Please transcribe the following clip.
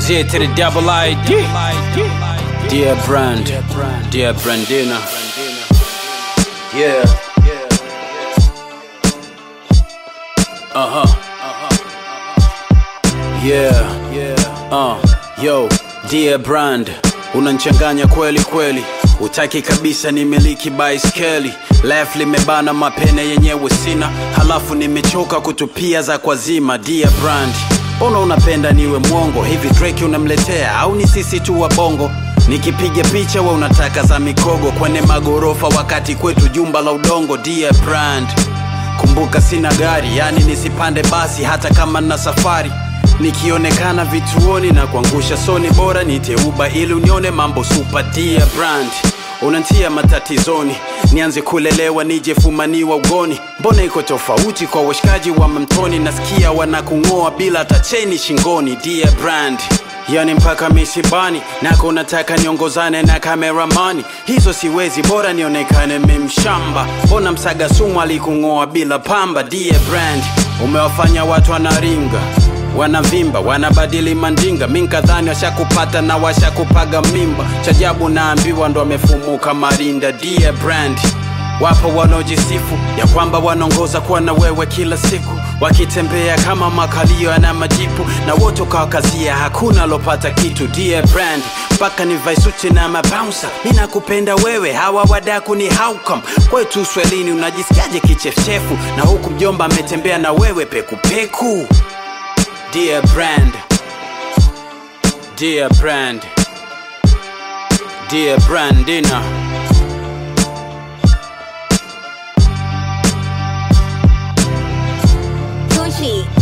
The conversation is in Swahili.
Z to the double ID. Dear Brand, dear Brandina. Yeah. Uh huh. Yeah. Uh, yo, dear Brand, unanchanganya kweli kweli. Utaki kabisa nimiliki baiskeli left limebana mapene yenyewe sina, halafu nimechoka kutupia za kwazima. Dear Brand, mbona unapenda niwe mwongo hivi? Drake unamletea au ni sisi tu wa bongo? Nikipiga picha we unataka za mikogo kwenye magorofa, wakati kwetu jumba la udongo. Dear Brand, kumbuka sina gari, yani nisipande basi hata kama na safari nikionekana vituoni na kuangusha soni, bora niteuba ili unione mambo super. Dear Brand, unantia matatizoni, nianze kulelewa nije fumaniwa ugoni. Mbona iko tofauti kwa washikaji wa mamtoni? Nasikia wanakung'oa bila hata cheni shingoni. Dear Brand, yani mpaka misibani nako nataka niongozane na kameramani, hizo siwezi, bora nionekane memshamba. Mbona msaga sumu alikung'oa bila pamba? Dear Brand, umewafanya watu wanaringa wanavimba wanabadili mandinga, minkadhani washakupata na washakupaga mimba. Chajabu naambiwa ndo amefumuka marinda. Dear Brand, wapo wanaojisifu ya kwamba wanaongoza kuwa na wewe kila siku, wakitembea kama makalio yana majipu, na wote ukawakazia, hakuna alopata kitu. Dear Brand, mpaka ni vaisuti na mabouncer, mi nakupenda wewe, hawa wadaku ni haukam kwetu Uswahilini. Unajisikiaje kichefuchefu na huku mjomba ametembea na wewe pekupeku? Dear Brand, Dear Brand, Dear Brandina. Gucci.